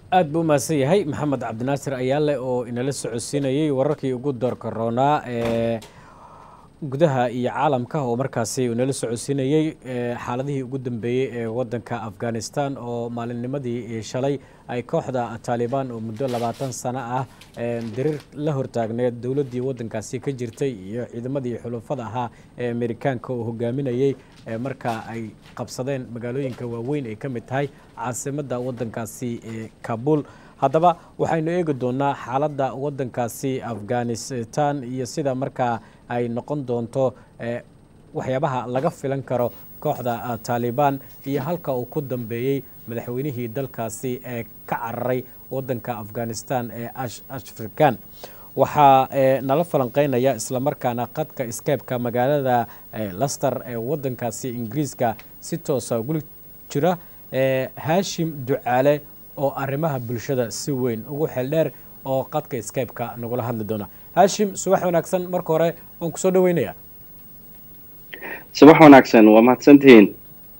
aad buu umahadsan yahay maxamed cabdinaasir ayaale oo inala socodsiinayay wararkii ugu doorka roonaa ee gudaha iyo caalamka oo markaasi inala socodsiinayey xaaladihii ugu dambeeyey ee wadanka afghanistan oo maalinnimadii shalay ay kooxda taalibaan oo muddo labaatan sano ah diriir la hortaagneed dowladdii wadankaasi ka jirtay iyo ciidamadii xulufada ahaa ee amerikaanka oo hogaaminayey marka ay qabsadeen magaalooyinka waaweyn ay ka mid tahay caasimadda wadankaasi ee kabul haddaba waxaynu eegi doonaa xaaladda wadankaasi afghanistan iyo sida markaa ay noqon doonto waxyaabaha laga filan karo kooxda taalibaan iyo halka uu ku dambeeyey madaxweynihii dalkaasi ee ka cararay wadanka afghanistan ee ashrikan waxaa nala falanqeynaya islamarkaana qadka skypeka magaalada laster ee wadankaasi ingiriiska si toosa guli jira haashim ducaale oo arrimaha bulshada si weyn ugu xeeldheer oo qadka skypeka nagula hadli doona haashim subax wanaagsan marka hore waan kusoo dhaweynaya subax wanaagsan waa mahadsantihiin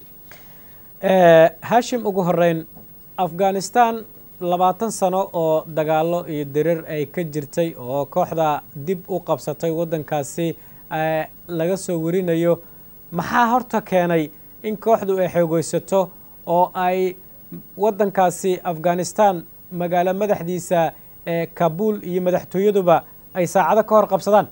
haashim ugu horeyn afghanistan labaatan sano oo dagaalo iyo dirir ay ka jirtay oo kooxda dib u qabsatay waddankaasi laga soo warinayo maxaa horta keenay in kooxdu ay xoogeysato oo ay waddankaasi afghanistan magaalo madaxdiisa ee kabul iyo madaxtooyaduba ay saacado ka hor qabsadaan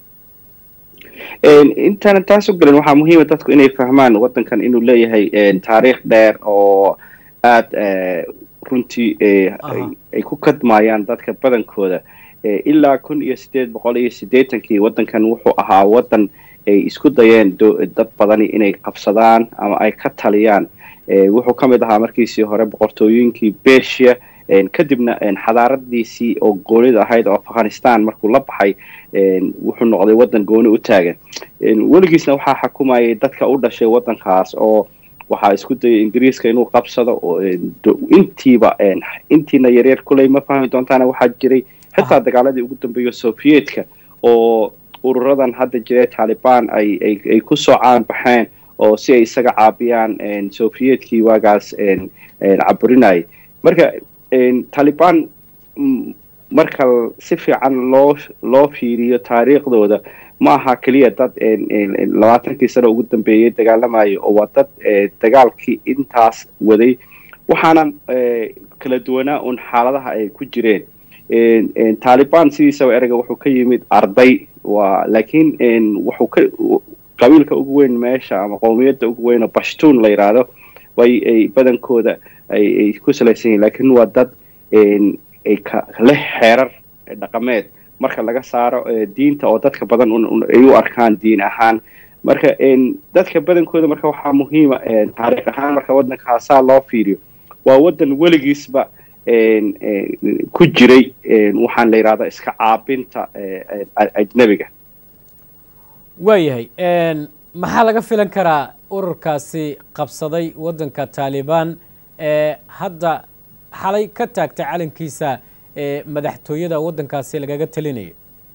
intaana taas u gelin waxaa muhiima dadku inay fahmaan waddankan inuu leeyahay taariikh dheer oo aada runtii ay ku kadmayaan dadka badankooda ilaa kun iyo sideed boqol iyo siddeetankii waddankan wuxuu ahaa waddan ay isku dayeen dad badani inay qabsadaan ama ay ka taliyaan wuxuu ka mid ahaa markiisii hore boqortooyinkii besia kadibna xadaaradiisii oo goonida ahayd oo afghanistan markuu la baxay wuxuu noqday waddan gooni u taagan weligiisna waxaa xukumayay dadka u dhashay waddankaas oo waxaa isku dayay ingiriiska inuu qabsado oo intiiba intiina yaryar kuley ma fahmi doontaana waxaa jiray xitaa dagaaladii ugu dambeeya soviyedka oo ururadan hadda jira taalibaan ay ay ku soo caan baxeen oo si ay isaga caabiyaan soviyedkii waagaas caburinayay marka taalibaan marka si fiican loo loo fiiriyo taariikhdooda ma aha keliya dad labaatankii sano ugu dambeeyey dagaalamayo oo waa dad dagaalkii intaas waday waxaana kala duwanaa un xaaladaha ay ku jireen taalibaan sidiisaba ereyga wuxuu ka yimid arday waa laakiin wuxuu ka qabiilka ugu weyn meesha ama qowmiyadda ugu weyn oo bashtuun la yidhaahdo way ay badankooda ay ku salaysan yihin lakiin waa dad ay leh xeerar dhaqameed marka laga saaro diinta oo dadka badan ay u arkaan diin ahaan marka dadka badankooda marka waxaa muhiima taariikh ahaan marka waddankaasaa loo fiiriyo waa waddan weligiisba ku jiray waxaan la yidhahdaa iska caabinta ajnebiga waayahay maxaa laga filan karaa ururkaasi qabsaday waddanka taalibaan ee hadda xalay ka taagtay calankiisa ee madaxtooyada waddankaasi lagaga talinaya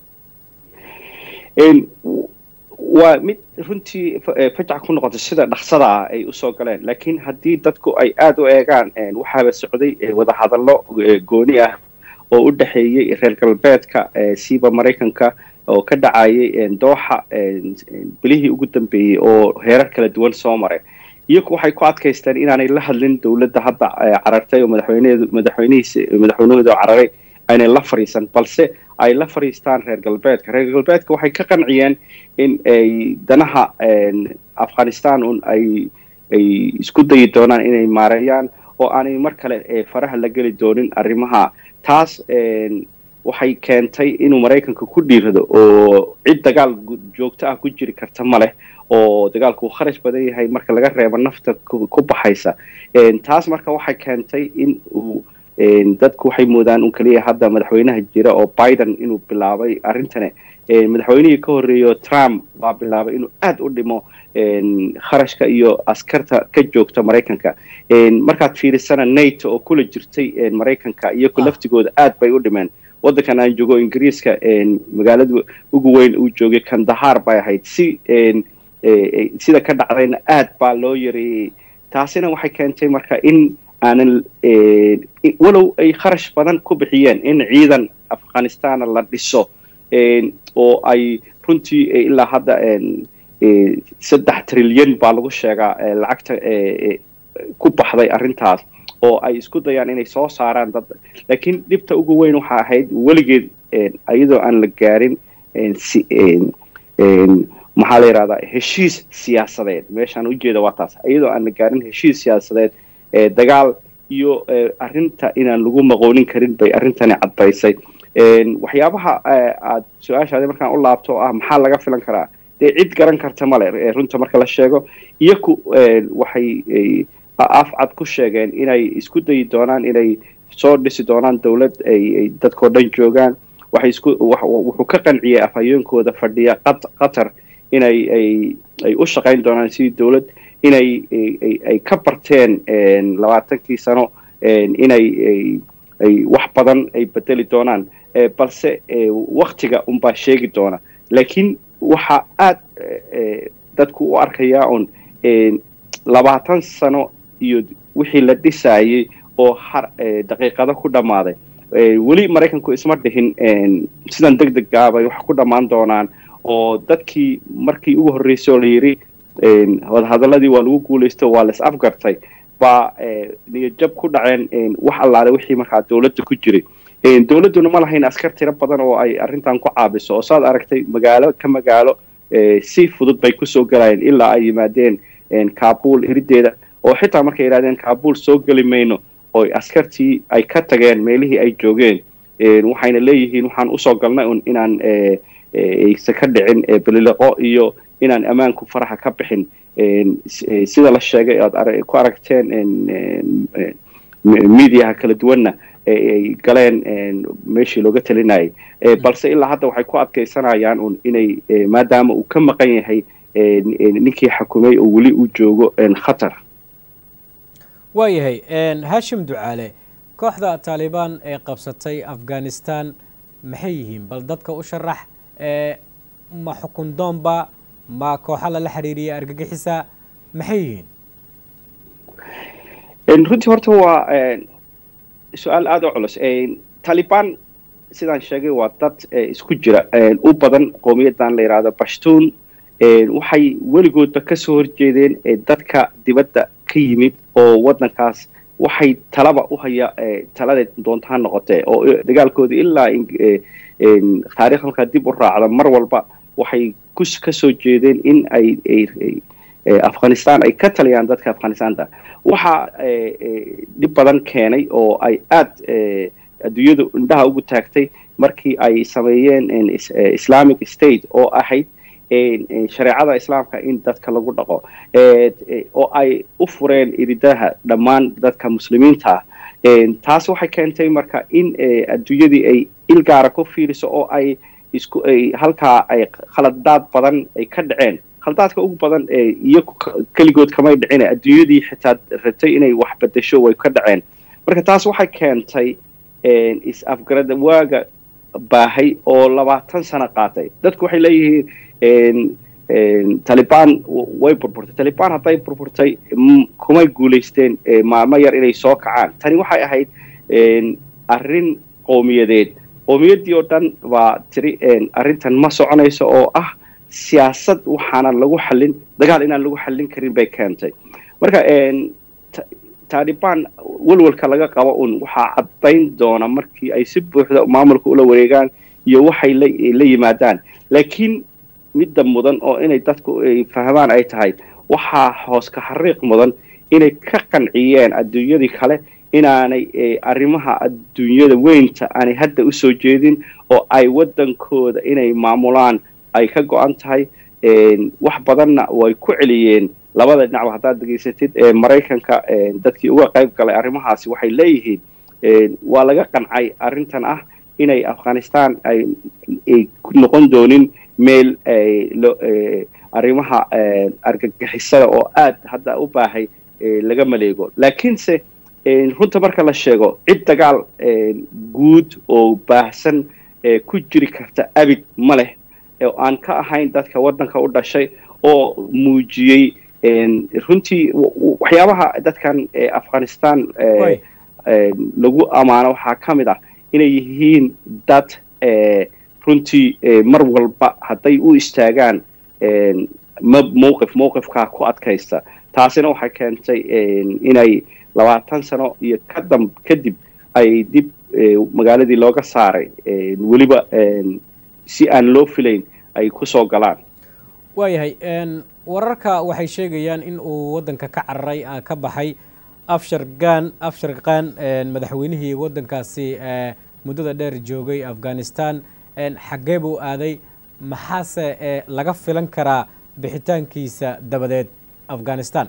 waa mid runtii fajac ku noqotay sida dhaqsada ah ay usoo galeen laakiin haddii dadku ay aada u eegaan waxaaba socday wadahadallo gooni ah oo u dhexeeyey reer galbeedka siiba maraykanka oo ka dhacayay dooxa bilihii ugu dambeeyey oo heerar kala duwan soo maray iyagu waxay ku adkaysteen inaanay la hadlin dowladda hadda carartay oo madaxweyneedu madaxweynihiisi madaxweynahooda cararay aynay la fadhiisan balse ay la fadhiistaan reer galbeedka reer galbeedka waxay ka qanciyeen in ay danaha afghanistan un ay ay isku dayi doonaan inay maareeyaan oo aanay mar kale faraha la geli doonin arrimaha taas waxay keentay inuu maraykanka ku dhiirado oo cid dagaal joogto ah ku jiri karta ma leh oo dagaalku uu kharash badan yahay marka laga reebo nafta ku baxaysa taas marka waxay keentay in uu dadku waxay moodaan un keliya hadda madaxweynaha jira oo biden inuu bilaabay arrintani madaxweynihii ka horreeyo trump baa bilaabay inuu aada u dhimo kharashka iyo askarta ka joogta maraykanka markaad fiirisana nato oo kula jirtay maraykanka iyagu laftigooda aad bay u dhimeen waddankan aan joogo ingiriiska magaalada ugu weyn uu joogay kandahar bay ahayd si sida ka dhacdayna aad baa loo yareeyey taasina waxay keentay marka in aanan walow ay kharash badan ku bixiyeen in ciidan afghanistana la dhiso oo ay runtii ilaa hadda saddex trilyan baa lagu sheegaa lacagta ku baxday arrintaas oo ay isku dayaan inay soo saaraan dad laakiin dhibta ugu weyn waxa ahayd weligeed iyadoo aan la gaarin maxaa la yidhahdaa heshiis siyaasadeed meeshaan ujeeda waa taas iyadoo aan la gaarin heshiis siyaasadeed dagaal iyo arrinta inaan lagu maqoonin karin bay arrintani caddaysay waxyaabaha aad su-aashaadi markaan u laabto oo ah maxaa laga filan karaa dee cid garan karta male runta marka la sheego iyaku waxay afcad ku sheegeen inay isku dayi doonaan inay soo dhisi doonaan dowlad ay dadkao dhan joogaan waxay isku wuxuu ka qanciyey afhayeenkooda fadhiya qatar inay ay ay u shaqayn doonaan sidii dowlad inay ay ka barteen labaatankii sano inay ay wax badan ay bedeli doonaan balse waktiga unbaa sheegi doona laakiin waxaa aad dadku u arkayaa un labaatan sano iyo wixii la dhisaayey oo har daqiiqado ku dhammaaday weli maraykanku isma dhihin sidan deg dega bay wax ku dhammaan doonaan oo dadkii markii ugu horreysay oo la yidhi wadahadaladii waa lagu guulaysto waa las afgartay baa niyadjab ku dhaceen wax allaale wixii markaa dowladda ku jiray dowladduna ma lahayn askar tiro badan oo ay arrintan ku caabiso oo saad aragtay magaalo ka magaalo si fudud bay kusoo galayeen ilaa ay yimaadeen kabul irideeda oo xitaa markay yidhahdeen kabul soo geli mayno oo askartii ay ka tageen meelihii ay joogeen waxayna leeyihiin waxaan usoo galnay un inaan aysa ka dhicin beliliqo iyo inaan ammaanku faraha ka bixin sida la sheegay aad ku aragteen mediaha kala duwanna ay galeen meeshii looga talinayay balse ilaa hadda waxay ku adkaysanayaan un inay maadaama uu ka maqan yahay ninkii xakumay oo weli uu joogo khatar waayahay hashim ducaale kooxda taalibaan ee qabsatay afghanistan maxay yihiin bal dadka u sharax ma xukun doonba ma kooxa lala xiriiriya argagixisa maxay yihiin runtii horta waa su-aal aada u culus taalibaan sidaan sheegay waa dad isku jira u badan qowmiyadan la yidhaahdo bashtuun waxay weligoodba kasoo horjeedeen dadka dibadda ka yimid oo waddankaas waxay talaba u haya taladeed doontaa noqotee oo dagaalkooda ilaa taarikh halkaa dib u raacda mar walba waxay kasoo jeedeen in ay afghanistan ay ka taliyaan dadka afghanistanta waxaa dhib badan keenay oo ay aad adduunyadu indhaha ugu taagtay markii ay sameeyeen islamic state oo ahayd shareecada islaamka in dadka lagu dhaqo oo ay u fureen iridaha dhammaan dadka muslimiinta ah taas waxay keentay marka in adduunyadii ay il gaara ku fiiriso oo ay isku ay halkaa ay khaladaad badan ay ka dhaceen khaladaadka ugu badan iyo keligood kamay dhicin adduunyadii xitaa rabtay inay wax bedesho way ka dhaceen marka taas waxay keentay is-afgarada waaga baahay oo labaatan sano qaatay dadku waxay leeyihiin talibaan way burburtay talibaan hadday burburtay kumay guulaysteen maalmo yar inay soo kacaan tani waxay ahayd arrin qowmiyadeed qowmiyaddii oo dhan baa tiri arrintan ma soconayso oo ah siyaasad waxaanan lagu xallin dagaal inaan lagu xallin karin bay keentay marka taalibaan welwelka laga qabo un waxaa caddayn doona markii ay si buuxda maamulka ula wareegaan iyo waxay la yimaadaan laakiin midda mudan oo inay dadku ay fahmaan ay tahay waxaa hoos ka xariiq mudan inay ka qanciyeen adduunyadii kale inaanay arrimaha adduunyada weynta aanay hadda usoo jeedin oo ay waddankooda inay maamulaan ay ka go-an tahay wax badanna way ku celiyeen labada dhinacba haddaad degeysatid maraykanka dadkii uga qayb galay arrimahaasi waxay leeyihiin waa laga qancay arrintan ah inay afghanistan ay noqon doonin meel arrimaha argagixisada oo aad hadda u baahay laga maleego laakiinse runta marka la sheego cid dagaal guud oo baahsan ku jiri karta abid ma leh oo aan ka ahayn dadka waddanka u dhashay oo muujiyey runtii waxyaabaha dadkan afghanistan lagu ammaano waxaa ka mid ah inay yihiin dad runtii mar walba hadday u istaagaan mowqif mowqifkaa ku adkaysta taasina waxay keentay inay labaatan sano iyo kadam kadib ay dib magaaladii looga saaray weliba si aan loo filayn ay ku soo galaan waayahay wararka waxay sheegayaan in uu waddanka ka cararay ka baxay afshar gan afshar khan madaxweynihii waddankaasi muddada dheer joogay afghanistan xaggee buu aaday maxaase laga filan karaa bixitaankiisa dabadeed afghanistan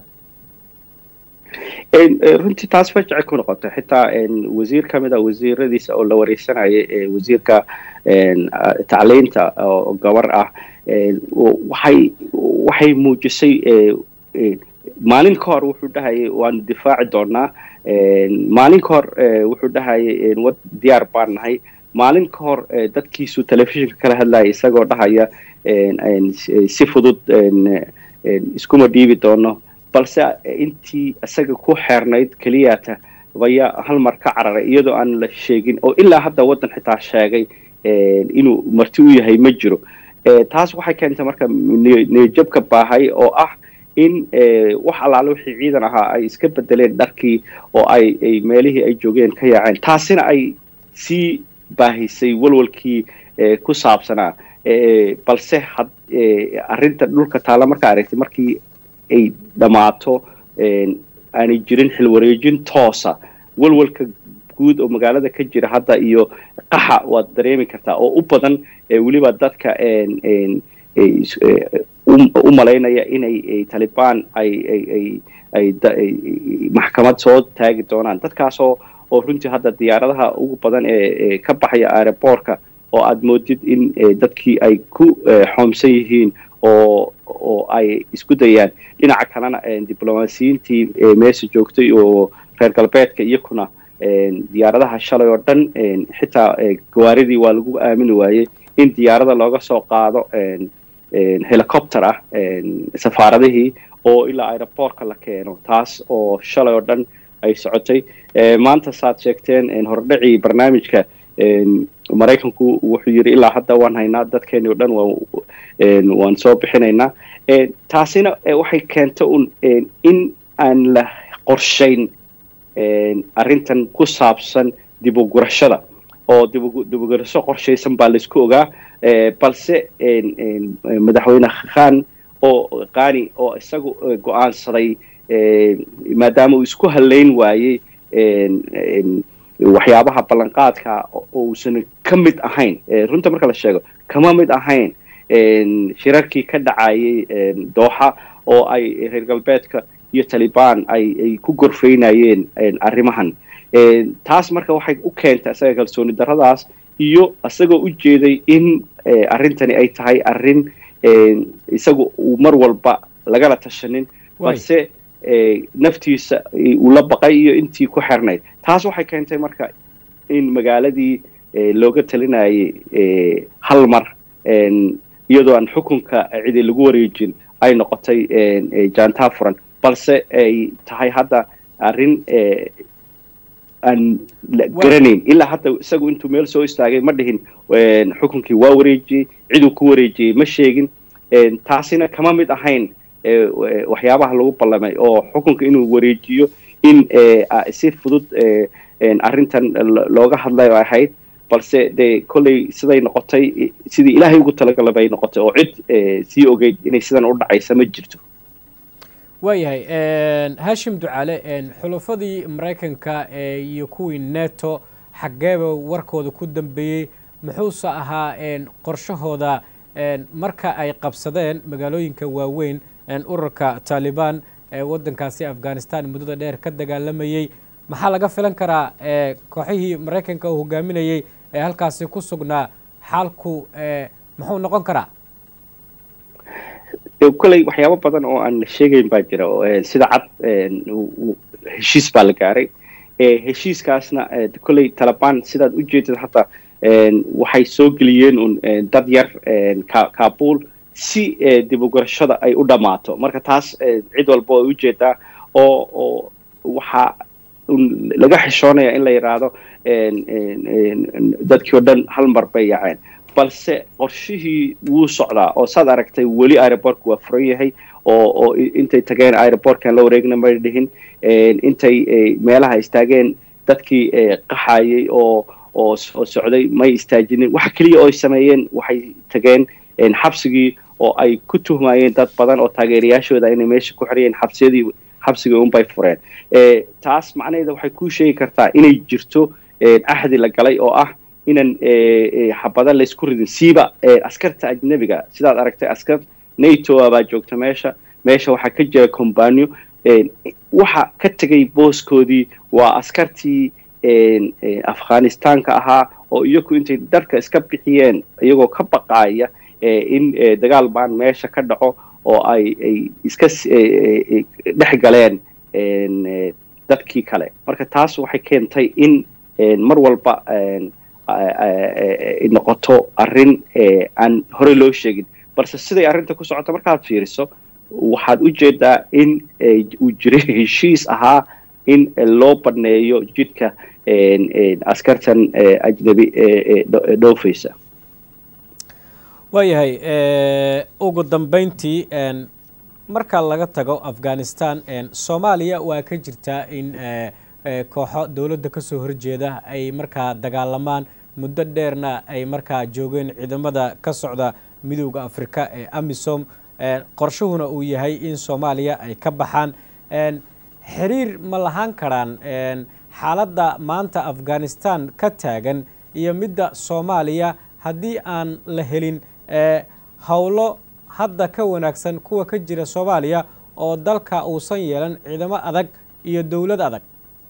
runtii taas fajacay ku noqotay xitaa wasiir ka mid a wasiiradiisa oo la wareysanayay wasiirka tacliinta oo gabar ah waxay waxay muujisay maalin ka hor wuxuu dhahayay waanu difaaci doonaa maalin ka hor wuxuu dhahayay wad diyaar baan nahay maalin ka hor dadkiisu telefishinka kala hadlaya isagoo dhahaya si fudud iskuma dhiibi doono balse intii isaga ku xeernayd keliyata baya hal mar ka cararay iyadoo aan la sheegin oo ilaa hadda waddan xitaa sheegay inuu marti u yahay ma jiro taas waxay keentay marka niyajabka baahay oo ah in wax allaale wixii ciidan ahaa ay iska bedeleen dharkii oo ay ay meelihii ay joogeen ka yaaceen taasina ay sii baahisay walwalkii ku saabsanaa balse had arrinta dhulka taalla markaa aragtay markii ay dhammaato aanay jirin xilwareejin toosa walwalka guud oo magaalada ka jira hadda iyo qaxa waad dareemi kartaa oo u badan weliba dadka u malaynaya inay talibaan ay maxkamad soo taagi doonaan dadkaasoo oo runtii hadda diyaaradaha ugu badan ee ka baxaya aeroboortka oo aad moodid in dadkii ay ku xoomsan yihiin oo oo ay isku dayaan dhinaca kalena diblomaasiyiintii meesha joogtay oo reer galbeedka iyakuna diyaaradaha shalay oo dhan xitaa gawaaridii waa lagu aamini waayey in diyaarada looga soo qaado helicopter ah safaaradihii oo ilaa aeroboortka la keeno taas oo shalay oo dhan ay socotay maanta saad sheegteen hordhacii barnaamijka maraykanku wuxuu yidhi ilaa hadda waan haynaa dadkeeni o dhan waan soo bixinaynaa taasina waxay keenta un in aan la qorshayn arrintan ku saabsan dibugurashada oo dibugurasho qorshaysan baa laisku ogaa balse madaxweyne khan oo qani oo isagu go-aansaday maadaama uu isku halayn waayey waxyaabaha ballanqaadka uusan ka mid ahayn runta marka la sheego kama mid ahayn shirarkii ka dhacayay dooxa oo ay reer galbeedka iyo talibaan ay ay ku gorfaynayeen arrimahan taas marka waxay u keentay isaga kalsooni darradaas iyo isagoo u jeeday in arrintani ay tahay arrin isaga uu mar walba lagala tashanin balse naftiisa uu la baqay iyo intii ku xernayd taas waxay keentay marka in magaaladii looga talinayay hal mar iyadoo aan xukunka cidi lagu wareejin ay noqotay jaantaa furan balse ay tahay hadda arrin aan garanayn ilaa hadda isagu intuu meel soo istaagay ma dhihin xukunkii waa wareejiyey ciduu ku wareejiyey ma sheegin taasina kama mid ahayn waxyaabaha lagu ballamay oo xukunka inuu wareejiyo in si fudud arrintan looga hadlayo ahayd balse dee kolley siday noqotay sidii ilaahay ugu talagala bay noqotay oo cid sii ogeyd inay sidan u dhacaysa ma jirto waayahay hashim ducaale xulufadii maraykanka iyo kuwii neto xaggeeba warkooda ku dambeeyey muxuuse ahaa qorshahooda marka ay qabsadeen magaalooyinka waaweyn ururka taalibaan ee waddankaasi afghanistan muddada dheer ka dagaalamayey maxaa laga filan karaa kooxihii maraykanka uu hogaaminayey ee halkaasi ku sugnaa xaalku muxuu noqon karaa kolley waxyaabo badan oo aan la sheegayn baa jira sida cad heshiis baa la gaaray heshiiskaasna kolley talabaan sidaad u jeedid hataa waxay soo geliyeen un dad yar kabul si dib ugurashada ay u dhammaato marka taas cid walba way ujeedaa oo oo waxaa laga xishoonaya in la yidhaahdo dadkii oo dhan hal mar bay yaceen balse qorshihii wuu socdaa oo saad aragtay weli aerobortku waa furan yahay oo oo intay tageen aerobortkan la wareegna may dhihin intay meelaha istaageen dadkii qaxayay oo oo oo socday may istaajinin waxa keliya oo ay sameeyeen waxay tageen xabsigii oo ay ku tuhmayeen dad badan oo taageerayaashooda inay meesha ku xiriyeen xabsiyadii xabsigii unbay fureen taas macnaheeda waxay kuu sheegi kartaa inay jirto axdi la galay oo ah inan xabada laysku ridin siiba askarta ajnebiga sidaad aragtay askar nato baa joogta meesha meesha waxaa ka jira combanio waxa ka tegay booskoodii waa askartii afghanistaanka ahaa oo iyagu intay dharka iska bixiyeen iyagoo ka baqaaya in dagaal baan meesha ka dhaco oo ay ay iska dhex galeen dadkii kale marka taas waxay keentay in mar walba noqoto arrin aan horey loo sheegin balse siday arrinta ku socoto markaad fiiriso waxaad u jeedaa in uu jiray heshiis ahaa in loo baneeyo jidhka askartan ajnabi dhoofaysa waayahay ugu dambeyntii marka laga tago afghanistan soomaaliya waa ka jirtaa in kooxo dowladda ka soo horjeeda ay markaa dagaalamaan muddo dheerna ay markaa joogeen ciidamada ka socda midowda afrika ee amisom qorshuhuna uu yahay in soomaaliya ay ka baxaan xiriir ma lahaan karaan xaaladda maanta afghanistan ka taagan iyo midda soomaaliya haddii aan la helin howlo hadda ka wanaagsan kuwa ka jira soomaaliya oo dalka uusan yeelan ciidamo adag iyo dowlad adag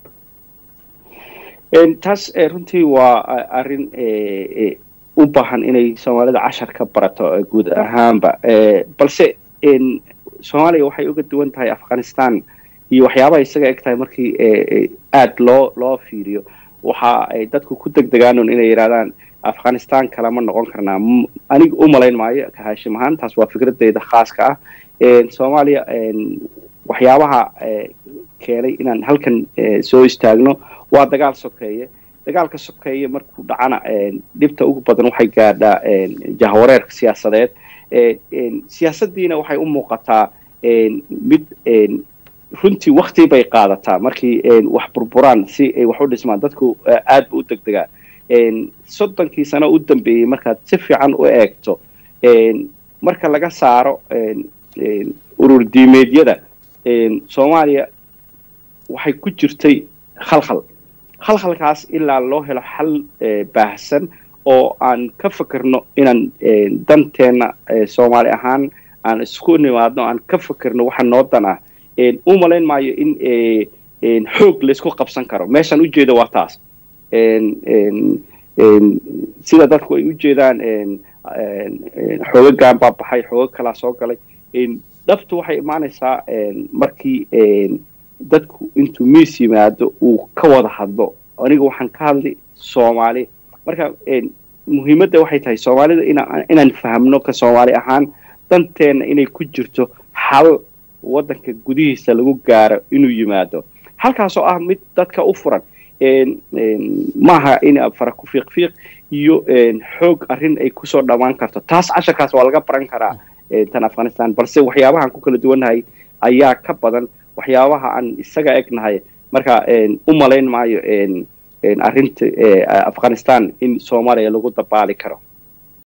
taas runtii waa arrin u baahan inay soomaalida cashar ka barato guud ahaanba balse soomaaliya waxay uga duwan tahay afghanistan iyo waxyaabaha isaga eg tahay markii aad loo loo fiiriyo waxa ay dadku ku degdegaanun inay yidhahdaan afghanistan kalama noqon karnaa aniga u malayn maayo kahaashim ahaan taas waa fikradeyda khaaska ah soomaaliya waxyaabaha keenay inaan halkan soo istaagno waa dagaal sokeeye dagaalka sokeeye markuu dhacana dhibta ugu badan waxay gaadhaa jahwareerka siyaasadeed siyaasaddiina waxay u muuqataa mid runtii wakti bay qaadataa markii wax burburaan si ay wax u dhismaan dadku aad ba u degdegaa soddonkii sano u dambeeyey markaad si fiican u eegto marka laga saaro urur diimeedyada soomaaliya waxay ku jirtay khalkhal khalkhalkaas ilaa loo helo xal baahsan oo aan ka fekerno inaan danteenna soomaali ahaan aan isku nimaadno aan ka fekerno waxa noo dan ah u malayn maayo in xoog laysku qabsan karo meeshaan ujeeda waa taas sida dadku ay u jeedaan xoogagan baa baxay xooga kalaa soo galay dhabtu waxay imaanaysaa markii dadku intuu miis yimaado uu ka wada hadlo aniga waxaan ka hadlay soomaali marka muhiimadda waxay tahay soomaalida inaan fahamno ka soomaali ahaan danteenna inay ku jirto xal waddanka gudihiisa lagu gaaro inuu yimaado halkaasoo ah mid dadka u furan maaha in fara ku fiiqfiiq iyo xoog arrin ay kusoo dhawaan karto taas casharkaas waa laga baran karaa tan afghanistan balse waxyaabahaan ku kala duwannahay ayaa ka badan waxyaabaha aan isaga egnahay marka u malayn maayo arrinta afghanistan in soomaaliya lagu dabaali karo